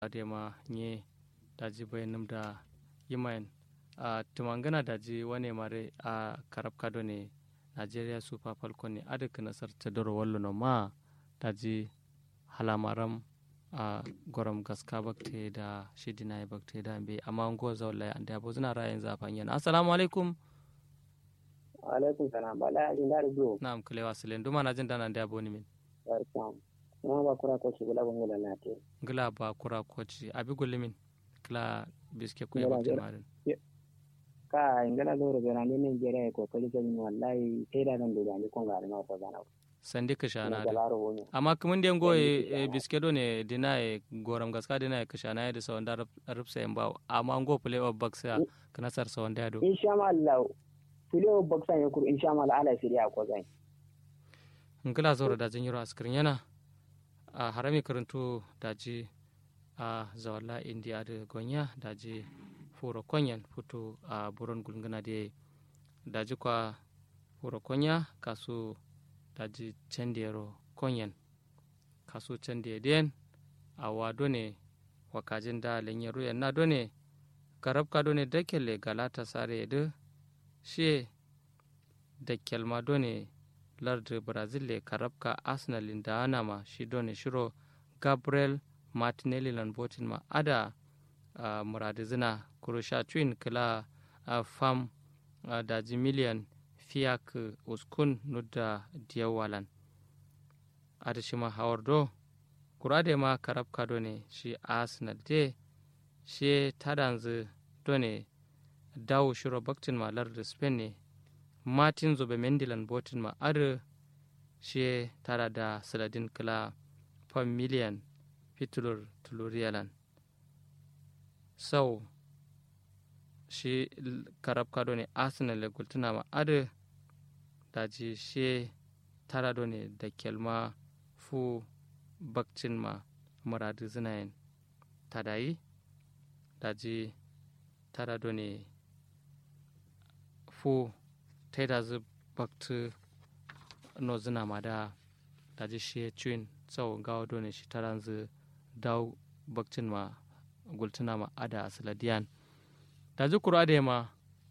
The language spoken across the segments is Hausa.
adema nye daji bayanum da yimayen a tumangana daji wane mare a karab kado ne nigeria super falcon ne adaka nasar ta doro wallo no ma daji halamaram a gorom gaska bakte da shidina bakte da be amma ngo zawla ande abo zina rayin zafan yana assalamu alaikum alaikum salam bala ajin da rubu na'am kule wasilen duma na jin dana ande abo ni min barkan kuma ba kura ko shi bula gongo lalate ngila ba kura koci abi gullimin kila biske ko bakte marin ka ingala loro bera ne Nigeria ko kali kan wallahi sai da nan da ni kon ga na ko gana sandi ka shana da laro woni amma kuma den go e biske do ne dina e goram gaska dina e kashana da sawan da rubsa en ba amma go play of box ya kana sar sawan da do insha Allah play of box ya kur insha Allah ala siriya ko zai ngila zoro da jin yiro askirin yana a harami karantu daji a zawalla india da gonya daji furo konyan futu a buron gulguna da daji kwa furo konya kasu daji cendero konyan kasu cende den a wado ne wakajin da lenye ruyan na done garab ka done dakele galata sare da shi dakel ma done lardu brazil le karabka arsenal da anama shi done shiro gabriel martinelli lan botin ma ada uh, muradi zina kurusha twin kila uh, fam uh, daji miliyan fiyak uskun nudda diyawalan ada shima hawardo kurade ma karabka done shi arsenal de shi tadanzu done dawo shiro baktin ma lardu spain ne martin zobe mendilan botin ma ada shi tara da saladin kila fam miliyan fitulur tuluriyalan sau shi karab kado ne arsenal le gultuna ma ada daji shi tara do ne da kelma fu bakcin ma muradu zinayen tadayi daji tara do ne fu taida zu baktu no zina ma da daji shi cin sau gawa do ne shi taran zu daw bakcin ma gultuna ma ada asaladiyan da zukuru ade ma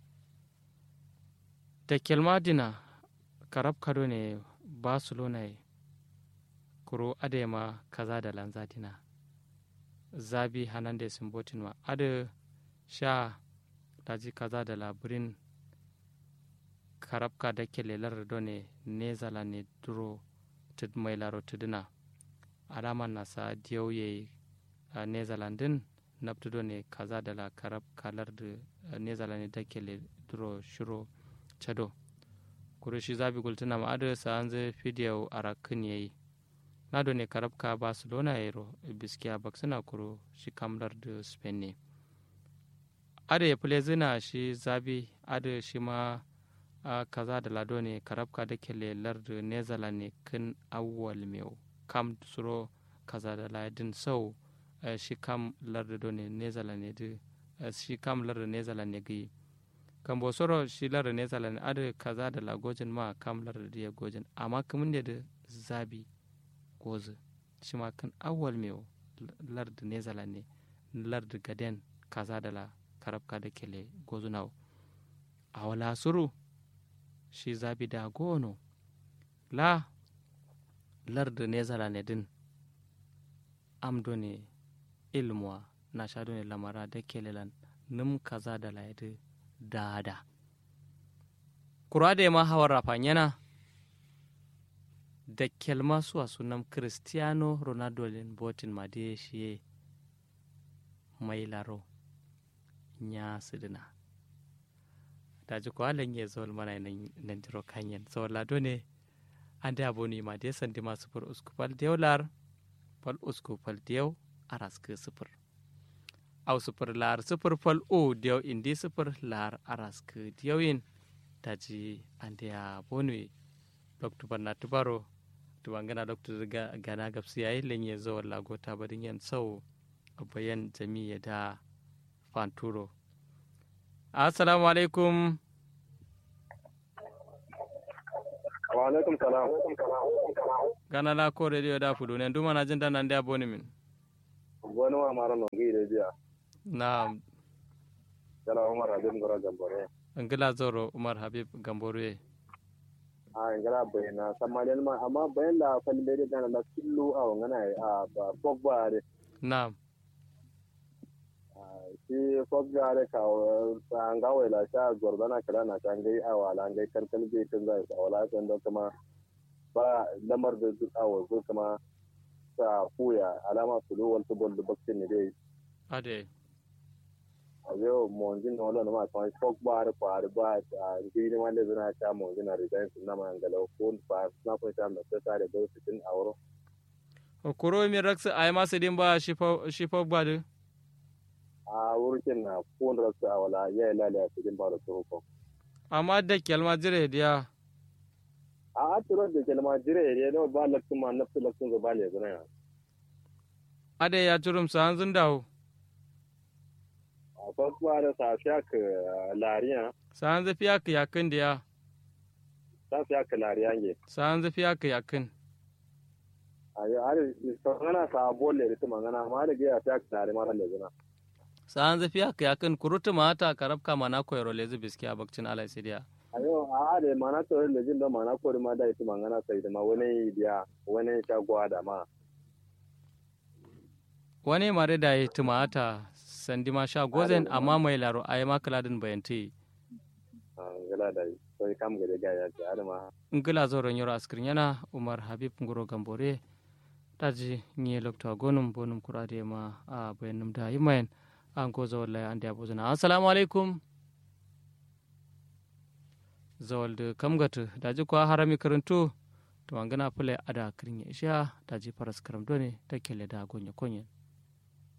da kelma dina karab kado ne barcelona kuro ade ma kaza da lanza dina zabi hernandez simbotin ma ade sha daji kaza da labirin karabka da kelelar done nezala ne duro mai laro tuduna alaman nasa diyauye a nezalandin nabtudo ne kaza da la karab kalar da nezalani da kele duro shiro chado kuro shi zabi gultuna ma ado sa an zai fidiyo a rakin yayi nado ne karab ka barcelona yaro biskiya baksuna kuro shi kamlar da spain ne ado ya fule zina shi zabi ado shi ma a kaza da lado ne karabka da kele lardu nezala ne kin awwal meu kam suro kaza da ladin sau uh, shi kam lardu do ne nezala ne di uh, shi kam lardu nezala ne gi kan bo soro shi lardu nezala ne adu kaza da la gojin ma kam lardu da gojin amma kamun da zabi gozu shi ma kan awwal meu lardu nezala ne lardu gaden kaza da la karabka da kele gozu nawo a wala suru shi zabi da gono la lardu nezala ne din amdo ne ilmuwa na shado ne lamara da kelelan num kaza da layadi dada kura da ma hawar rafan yana da kelma suwa sunan cristiano ronaldo lin botin ma da shi mai laro ya sidina da ji ko alan ya zo mana nan jiro kanyen so lado ne an da abu ne ma da sandi masu fur uskupal dewlar fal uskupal dew araske sifir au sifir lar sifir fal o dew indi sifir lar araske dewin da ji an da ya bonu doktor banna tubaro tubangana doktor gana gabsi yayi lenye zo lagota badin yan sau bayan jami'a da fanturo assalamu alaikum wa alaikum salam gana la ko radio da fudu ne duma na jinda nan da boni min wani wa mara no gi da jiya na kala umar abin gora gambore ngila zoro umar habib gambore a ingala bayana samalen ma amma bayan da falin da dana na killu a wangana a ba pogba re na shi pogba re ka an ga wala sha gordana kala na kan gai a wala gai karkal bai kan zai a wala kan da kuma ba lamar da duk a wazo kuma sa kuya alama su do wal tubol da bakin ne dai ade a yau monjin na wala ma kan pogba re kwa re ba a gidi wanda zuna ta monjin na resign sun na mangala ko ba na ko ta da ta da do cikin auro kuro mi raksa ay ma sedin ba shifa shifa gbadu a wurin na kun rasu a wala ya yi lalaya cikin ba da turuko. amma da kelma jire diya A aturo da kelma jire ne no ba lakcin ma nafsu lakcin zuba ne zuna ya. ade ya turum sa hanzun dawo A farko ba da sa fiya ka lariya, sa hanzu fiya ka yakin diya sa fiya ka lariya ne. sa hanzu fiya ka yakin A yi har sangana sa bolle da tuma ngana ma da gaya fiya ka lari mara da zuna. sa hanzu fiya ka yakin kurutu mata karabka mana koyro lezi biskiya bakcin alai sidiya A yau a da mana tsoron da jin da mana kori ma da ita mangana sai da ma wani biya wani shagwa da ma. wani mare da ya tumata sandi ma sha gozen amma mai laro ay ma kaladin bayanti A gala da yi. Sai kam gade gaya ce har ma. ngila zoron yoro askrin yana umar habib ngoro gambore daji nye lokta gonum bonum kurade ma a bayanum da yimayen an ko zawal lay ande abuzuna assalamu alaikum zawal de kamgatu daji kwa harami karantu to angana pule ada krinya isha daji paras karam done takele da gonya konyen